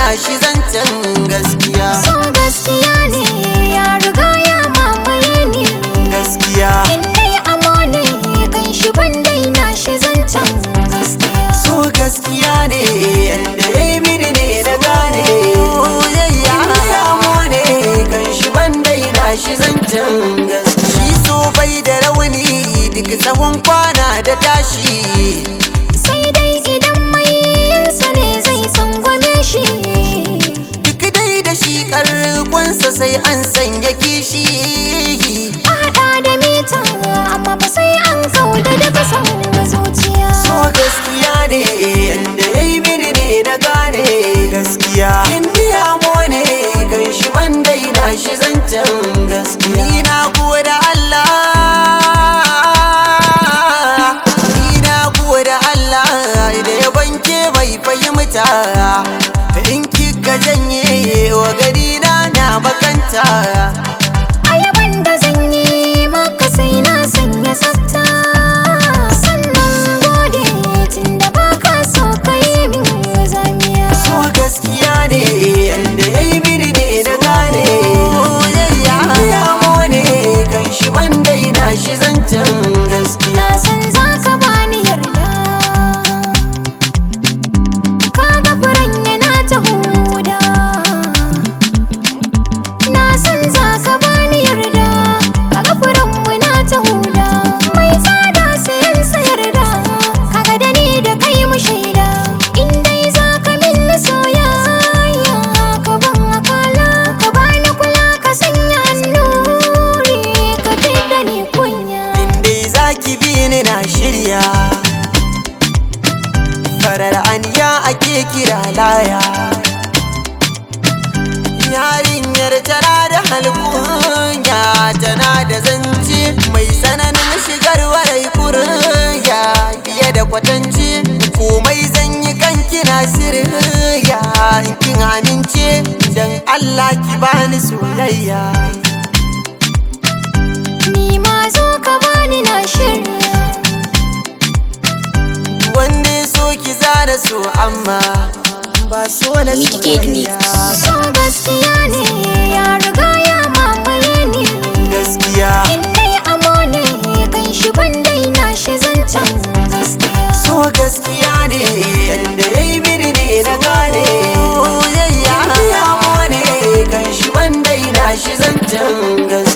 shi zancen gaskiya So gaskiya ne ya riga ya mamaye ni gaskiya In dai amo ne kan shi ban daina shi zancen gaskiya so gaskiya ne yadda ya yi mini ne na gane soyayya samu ne kan shi ban daina shi zancen gaskiya shi so bai da rauni duk tsawon kwana da tashi Sai dai idan mai yinsa ne zai tsangwame shi duk dai da shi karkonsa sai an sanya kishi A haɗa da mita amma ba sai an kauda da kasan zuciya so gaskiya ne yadda ya yi mini ne na gane gaskiya indiya mo ne kan shi ban daina shi zancen gaskiya ni na da Allah ni na da Allah da ya banke mai fahimta in kika janye wa gari na na bakanta Ayaban da zan yi maka sai na sanya tsafta Sannan gode tun da baka so ka yi min zamiya so gaskiya ne yadda ya yi mini ne na gane soyayya ya mone kan shi ban daina shi zancen gaskiya Na san za ka bani yarda Kaga furen yana ta huda Na san za ka bani yarda Kaga furen mu na ta huda Mai tsada sayan sayar da Kaga da ni da kai mu shaida In dai za ka min soyayya Ka ban akala Ka bani kula ka sanya annuri Ka da ni kunya inda za ki bi ni na shirya farar aniya ake kira laya yarinyar tana da halkunya tana da zance mai tsananin shigar warai kurya fiye da kwatance komai zan yi kan kina sirya in kin amince dan Allah ki bani soyayya Ni ma zo ka bani na shirya wanda ya so ki zana so amma ba so na Mitigate mix. soyayya So gaskiya ne ya riga ya mamaye ni gaskiya In dai amo ne kan shi ban daina shi zancen gaskiya so gaskiya ne yadda ya yi mini ne na gane soyayya ya ne kan shi ban daina shi zancen gaskiya